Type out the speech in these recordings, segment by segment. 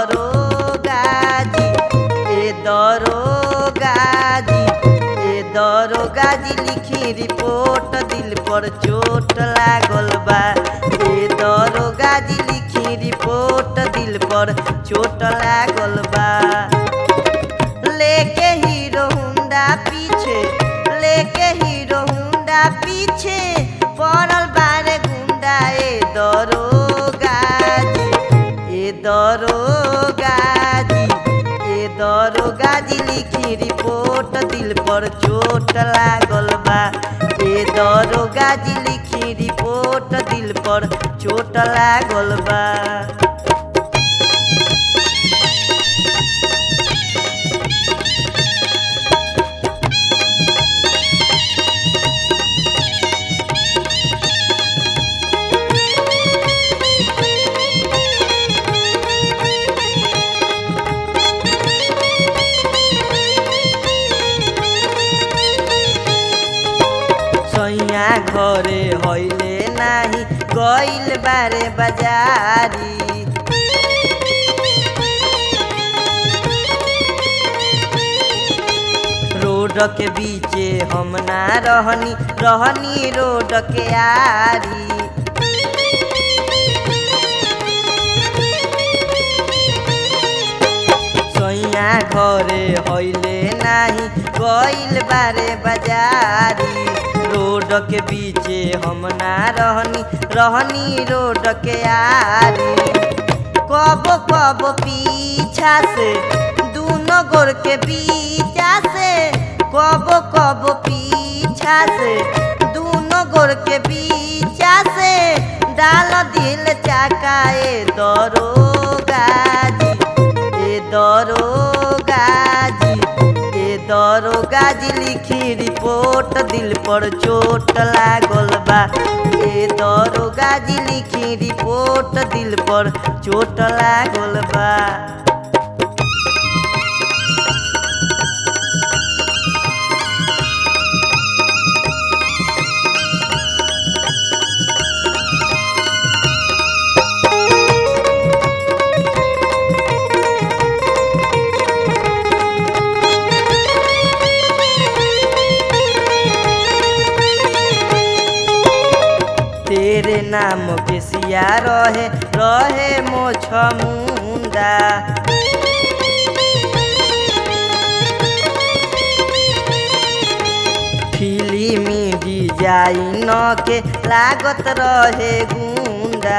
दरोगाजी ए दरोगाजी ए दरोगाजी लिखी रिपोर्ट दिल पर चोट लागल बा ए दरोगाजी लिखी रिपोर्ट दिल पर चोट लागल बा लेके हीरो हुंडा पीछे लेके हीरो हुंडा पीछे पड़ल बारे गुंडा ए दरोगाजी ए दरोगाजी ए दरोगाजी लिखी रिपोर्ट दिल पर चोट लागल बा ए दरोगाजी लिखी रिपोर्ट दिल पर चोट लागल बा सैया घरे हइले नाही गइल बारे बाजारी रोड के बीचे हम ना रहनी रहनी रोड के आरी सैया घरे हइले नाही गइल बारे बाजारी रोड के बीचे हम ना रहनी रहनी रोड के आरी कब कब पीछा से दूनो गोर के बीचा से कब कब पीछा से दूनो गोर के बीचा से डाल दिल चाकाए दरोगाजी ए दरोगाजी ए दरोगाजी लिखी रिपोर्ट दिल पर चोट लागल बा ए दरोगाजी लिखी रिपोर्ट दिल पर चोट लागल बा तेरे नाम के सिया रहे रहे मोछ मुंडा फिल्मी डिजाइन के लागत रहे गुंडा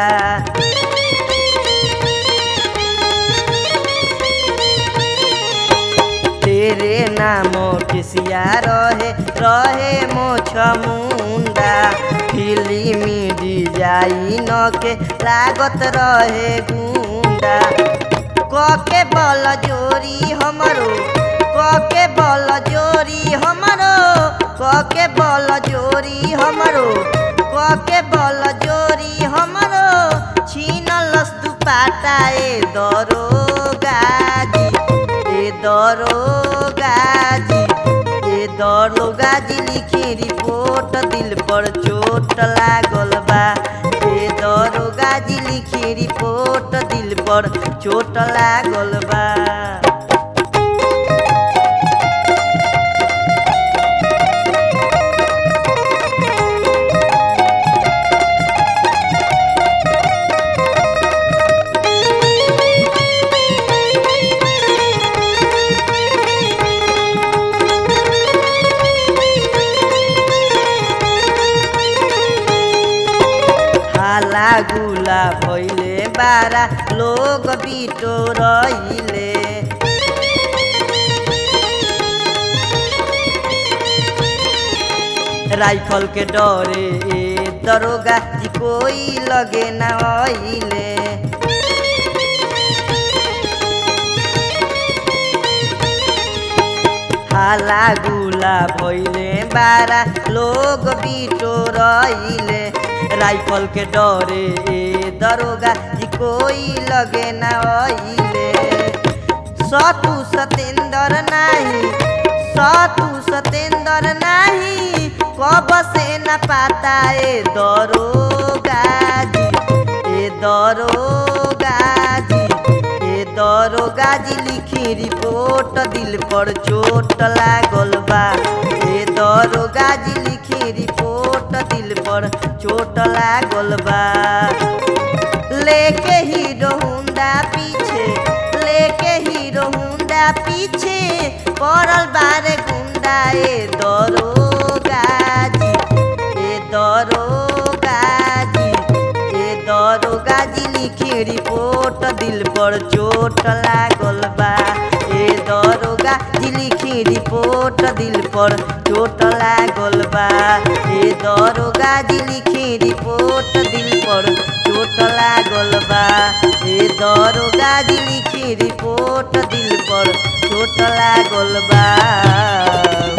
तेरे नाम के सिया रहे रहे मोछ मुंडा फिल्मी डिजाइन के लागत रहे गुंडा कके बल जोरी हमरो कके बल जोरी हमरो कके बल जोरी हमरो कके बल जोरी हमरो छीनलस दुपाटा ए दरोगाजी ए दरोगाजी ए दरोगाजी लिखी रिपोर्ट दिल पर चोट लागल बा ए दरोगाजी लिखी रिपोर्ट दिल पर चोट लागल बा हाला गुला भइले बारा लोग बिटो रहिले राइफल के डरे ए दरोगा जी कोई लगे ना आइले हाला गुला भइले बारा लोग बिटो रहिले राइफल के डरे ए दरोगा जी कोई लगे ना आइले सतु सतेंद्र नाही सतु सतेंद्र नाही कब से न पाता ए दरोगा जी ए दरोगा जी ए दरोगा दरोगा जी लिखी रिपोर्ट दिल पर चोट लागल बा ए दरोगा जी लिखी रिपोर्ट दिल पर चोट लागल बा लेके हीरो हुंडा पीछे लेके हीरो हुंडा पीछे पड़ल बारे गुंडा ए दरोगा जी ए दरोगा जी ए दरोगा जी लिखी रिपोर्ट दिल पर चोट लागल बा ए दरोगा जी लिखी रिपोर्ट दिल पर चोट लागल बा ए दरोगा जी लिखी रिपोर्ट दिल पर चोट लागल बा ए दरोगा जी लिखी रिपोर्ट दिल पर चोट लागल बा